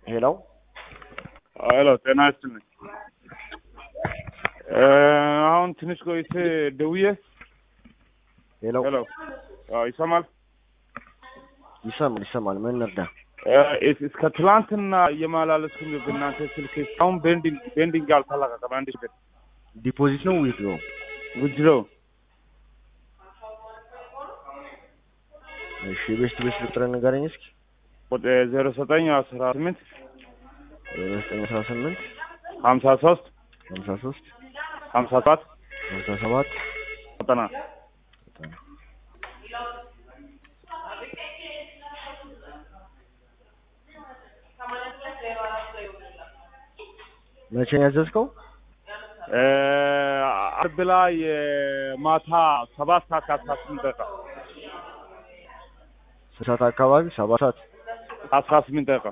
ሄሎ ሄሎ ጤና ይስጥልኝ። አሁን ትንሽ ቆይቼ ደውዬ ሄሎ ሄሎ አዎ፣ ይሰማል? ይሰማል ይሰማል። ምን እንርዳ? እስ- እስከ ትላንትና እየማላለስኩኝ በእናንተ ስልክ እስካሁን ቤንዲንግ ቤንዲንግ አልተለቀቀም። አንድ ሺህ ዲፖዚት ነው ዊዝድሮ? ውጅሮ እሺ ቤስት ቤስት ቁጥር ንገረኝ እስኪ። ዜሮ ዘጠኝ አስራ ስምንት ዘጠኝ አስራ ስምንት ሀምሳ ሶስት ሀምሳ ሶስት ሀምሳ ሰባት ሀምሳ ሰባት ዘጠና መቼ ነው ያዘዝከው? አርብ ላይ ማታ ሰባት ሰዓት ከአስራ ስምንት ደቂቃ ስንት ሰዓት አካባቢ? ሰባት ሰዓት አስራ ስምንት ደቂቃ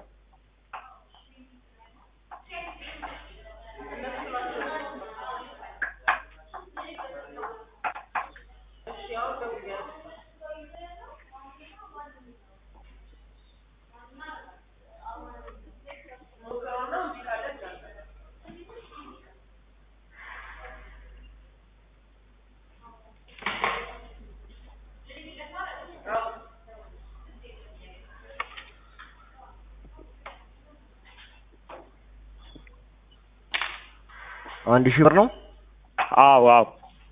አንድ ሺህ ብር ነው። አዎ አዎ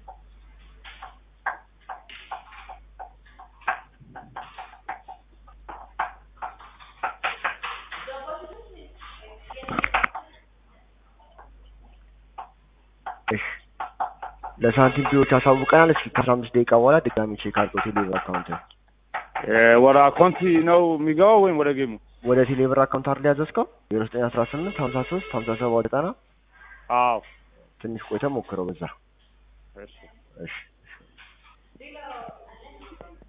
እሺ ለሳንቲም ፒዎች አሳውቀናል። እስኪ ከአስራ አምስት ደቂቃ በኋላ ድጋሚ ቼክ አድርገው ቴሌብር አካውንት ወደ አካውንቲ ነው የሚገባው ወይም ወደ ጌሙ? ወደ ቴሌብር አካውንት አይደል ያዘዝከው? ዜሮ ዘጠኝ አስራ ስምንት ሀምሳ ሶስት ሀምሳ ሰባት ዘጠና አዎ ትንሽ ቆይተህ ሞክረው በዛ። እሺ እሺ